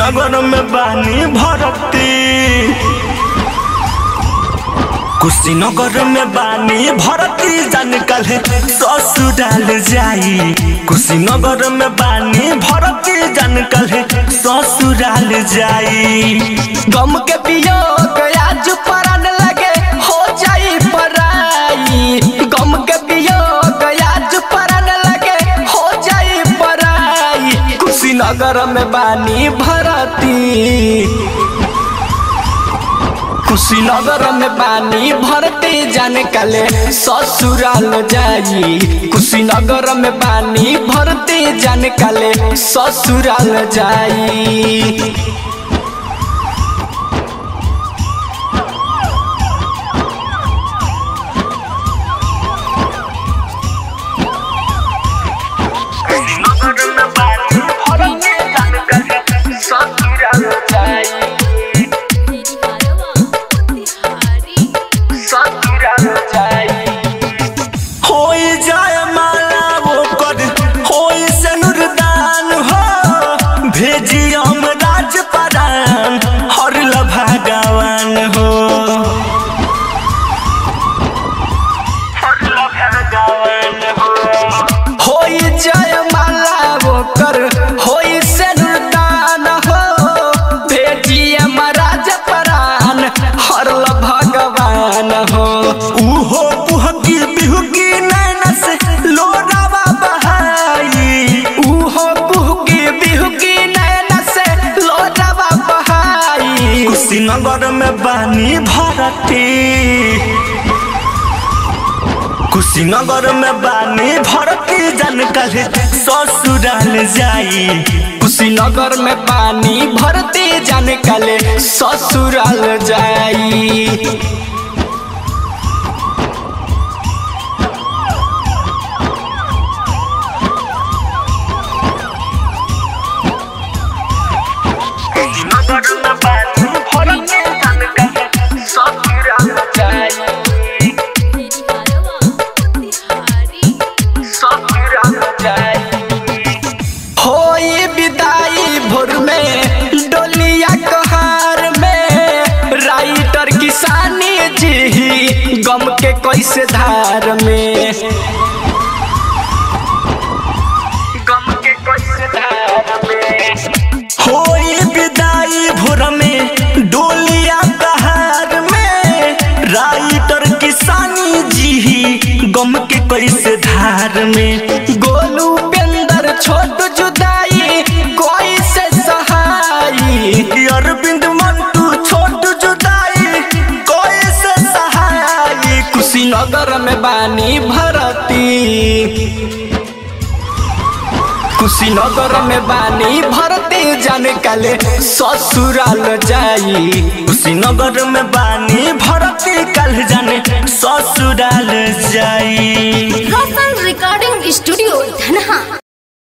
कुशीनगर में बानी भरती कुशीनगर में बानी भरती जान कल ससुराल जाई कुशीनगर में बानी भरती जान कल ससुराल जाई गम के वियोग आज परान लगे हो जाई पराई गम के वियोग आज परान लगे हो जाई पराई कुशीनगर में बानी भरती कुशीनगर में बानी भरती जाने काले ससुराल जाई कुशीनगर में बानी भरती जाने काले ससुराल जाई कुशीनगर में बानी भरती जान कल ससुराल जाई ससुराल जाई होई जाय माला वो कर होई सनुरदान हो भेजी हम राज परान हर भगवान हो हर भगवान हो होई जय माला वो कर होई से दान हो भेजिए महाराज परान हरल भगवान हो उहो पुहकी बिहुकी नैन से लोरावा बहाई उहो कुहकी बिहुकी नैन से लोटवा बहाई कुशीनगर में बानी भरती कुशीनगर में बानी भरती जन कल ससुराल जाई कुशीनगर में पानी भरती जाने काले ससुराल जाई कुशीनगर में बानी भरती जन कल ससुराल जाई ससुराल जाई होई विदाई भोर में डोलिया कहार में राइटर किसानी जी गम के कैसे धार में गम के कैसे धार में होई विदाई भोर में डोलिया कहार में राइटर किसानी जी गम के कैसे धार में गोलू पेंदर छोट जुदाई कोई से सहाई अरविंद मंटू छोट जुदाई कैसे सहाई कुशीनगर में बानी भरती कुशीनगर में बानी भरती जाने काले ससुराल जाई कुशीनगर में बानी भरती कल जाने ससुराल जाई रोशन